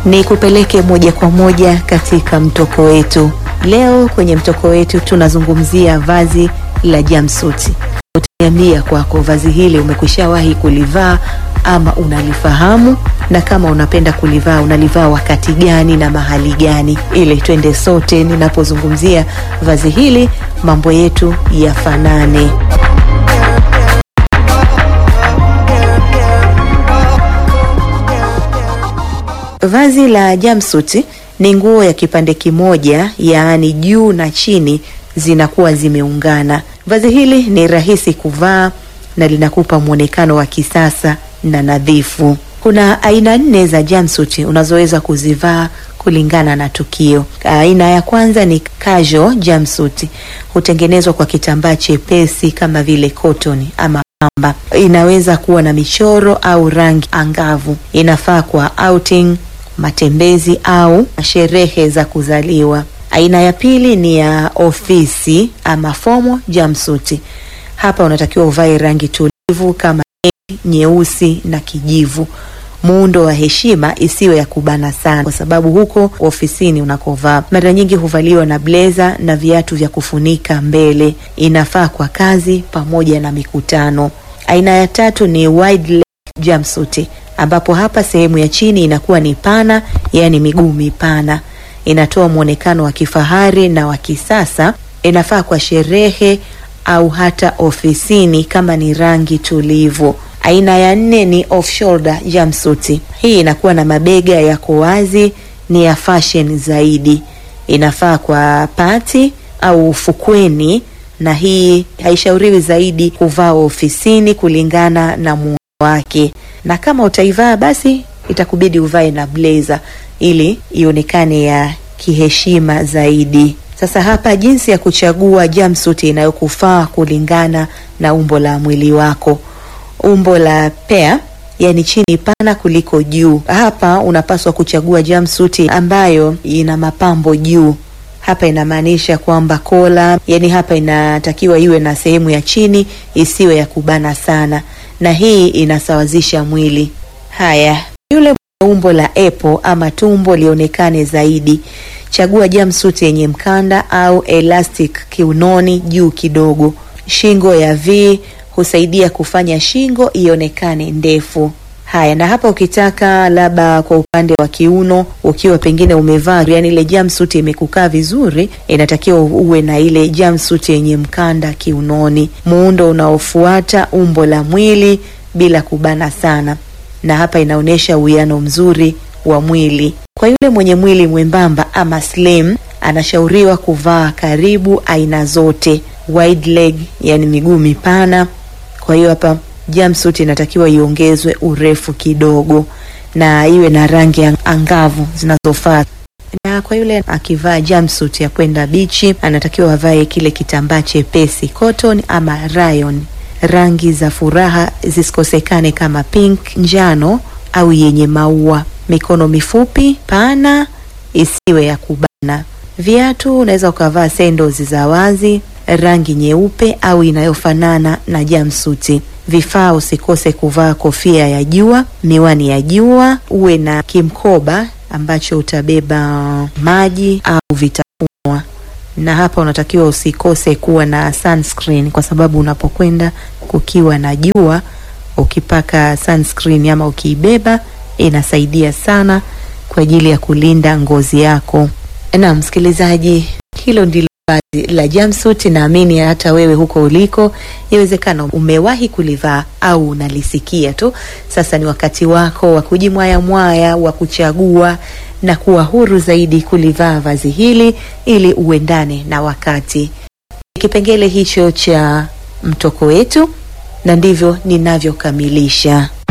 ni kupeleke moja kwa moja katika mtoko wetu. Leo kwenye mtoko wetu tunazungumzia vazi la jumpsuit. Utaniambia kwako vazi hili umekwishawahi kulivaa ama unalifahamu, na kama unapenda kulivaa unalivaa wakati gani na mahali gani, ili twende sote ninapozungumzia vazi hili mambo yetu yafanane. Vazi la jumpsuit ni nguo ya kipande kimoja, yaani juu na chini zinakuwa zimeungana. Vazi hili ni rahisi kuvaa na linakupa mwonekano wa kisasa na nadhifu. Kuna aina nne za jumpsuit unazoweza kuzivaa kulingana na tukio. Aina ya kwanza ni casual jumpsuit, hutengenezwa kwa kitambaa chepesi kama vile cotton ama pamba. Inaweza kuwa na michoro au rangi angavu. Inafaa kwa outing, matembezi au sherehe za kuzaliwa. Aina ya pili ni ya ofisi ama formal jumpsuit. Hapa unatakiwa uvae rangi tulivu kama nyeusi na kijivu. Muundo wa heshima isiwe ya kubana sana, kwa sababu huko ofisini unakovaa mara nyingi huvaliwa na blazer na viatu vya kufunika mbele. Inafaa kwa kazi pamoja na mikutano. Aina ya tatu ni wide leg jumpsuit, ambapo hapa sehemu ya chini inakuwa ni pana, yaani miguu mipana. Inatoa mwonekano wa kifahari na wa kisasa. Inafaa kwa sherehe au hata ofisini kama ni rangi tulivu. Aina ya nne ni off shoulder jumpsuit. Hii inakuwa na mabega yako wazi, ni ya fashion zaidi. Inafaa kwa pati au ufukweni, na hii haishauriwi zaidi kuvaa ofisini kulingana na muundo wake, na kama utaivaa basi itakubidi uvae na blazer ili ionekane ya kiheshima zaidi. Sasa hapa jinsi ya kuchagua jumpsuit inayokufaa kulingana na umbo la mwili wako. Umbo la pea, yani chini pana kuliko juu. Hapa unapaswa kuchagua jumpsuit ambayo ina mapambo juu. Hapa inamaanisha kwamba kola, yani hapa inatakiwa iwe na sehemu ya chini isiwe ya kubana sana, na hii inasawazisha mwili. Haya, yule umbo la apple ama tumbo lionekane zaidi Chagua jumpsuit yenye mkanda au elastic kiunoni juu kidogo. Shingo ya V husaidia kufanya shingo ionekane ndefu. Haya, na hapa ukitaka labda kwa upande wa kiuno, ukiwa pengine umevaa yani ile jumpsuit imekukaa vizuri, inatakiwa uwe na ile jumpsuit yenye mkanda kiunoni. Muundo unaofuata umbo la mwili bila kubana sana, na hapa inaonyesha uwiano mzuri wa mwili. Kwa yule mwenye mwili mwembamba ama slim, anashauriwa kuvaa karibu aina zote wide leg, yani miguu mipana. Kwa hiyo hapa jumpsuit inatakiwa iongezwe urefu kidogo na iwe na rangi angavu zinazofaa. Na kwa yule akivaa jumpsuit ya kwenda bichi, anatakiwa avae kile kitambaa chepesi cotton ama rayon. Rangi za furaha zisikosekane kama pink, njano au yenye maua mikono mifupi pana, isiwe ya kubana. Viatu unaweza ukavaa sandals za wazi, rangi nyeupe au inayofanana na jumpsuit. Vifaa usikose kuvaa kofia ya jua, miwani ya jua, uwe na kimkoba ambacho utabeba maji au vitafunwa, na hapa unatakiwa usikose kuwa na sunscreen, kwa sababu unapokwenda kukiwa na jua, ukipaka sunscreen ama ukiibeba inasaidia sana kwa ajili ya kulinda ngozi yako. Na msikilizaji, hilo ndilo vazi la jumpsuit. Naamini hata wewe huko uliko, yawezekana umewahi kulivaa au unalisikia tu. Sasa ni wakati wako wa kujimwaya mwaya, wa kuchagua na kuwa huru zaidi kulivaa vazi hili ili uendane na wakati. Kipengele hicho cha mtoko wetu, na ndivyo ninavyokamilisha.